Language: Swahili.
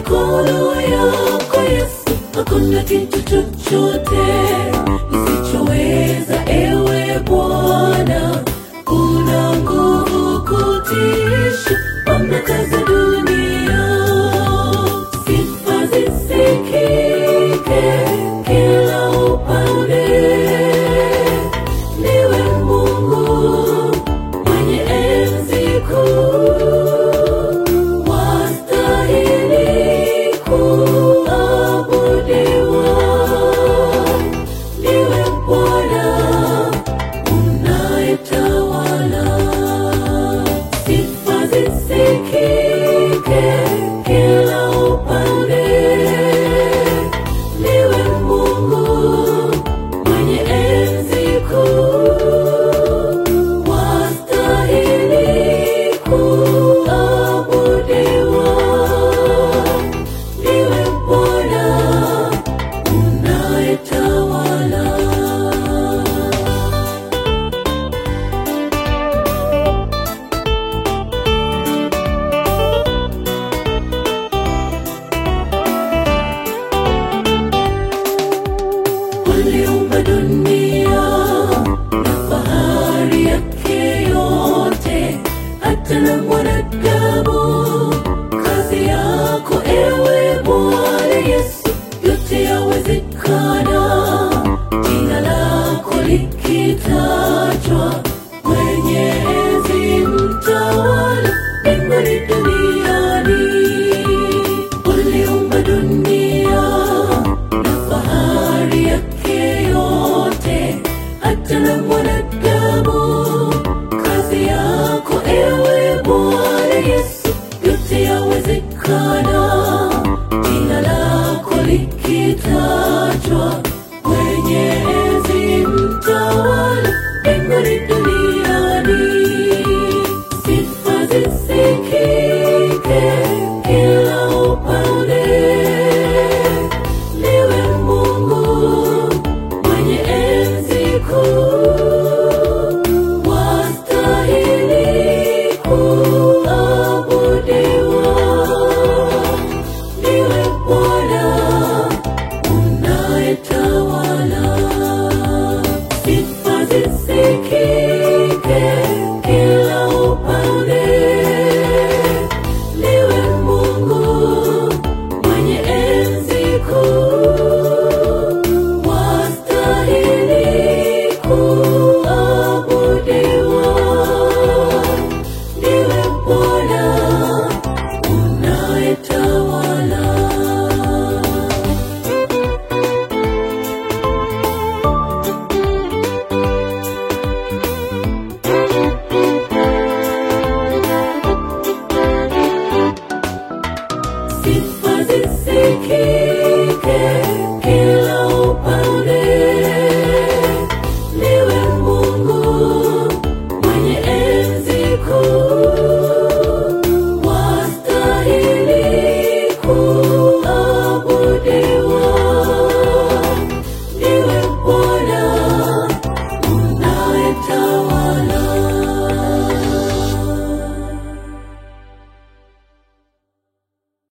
mikono yako Yesu, hakuna kitu chochote isichoweza. Ewe Bwana, una nguvu kutisha mamlaka za dunia, sifa zisikike kila upande. Niwe Mungu mwenye enzi kuu, wastahili kuabudiwa. Niwe Bwana unayetawala, sifa zisikike kila upande. Niwe Mungu mwenye enzi kuu, wastahili kuabudiwa. Niwe Bwana unayetawala. Uliumba dunia na bahari yake yote, hata na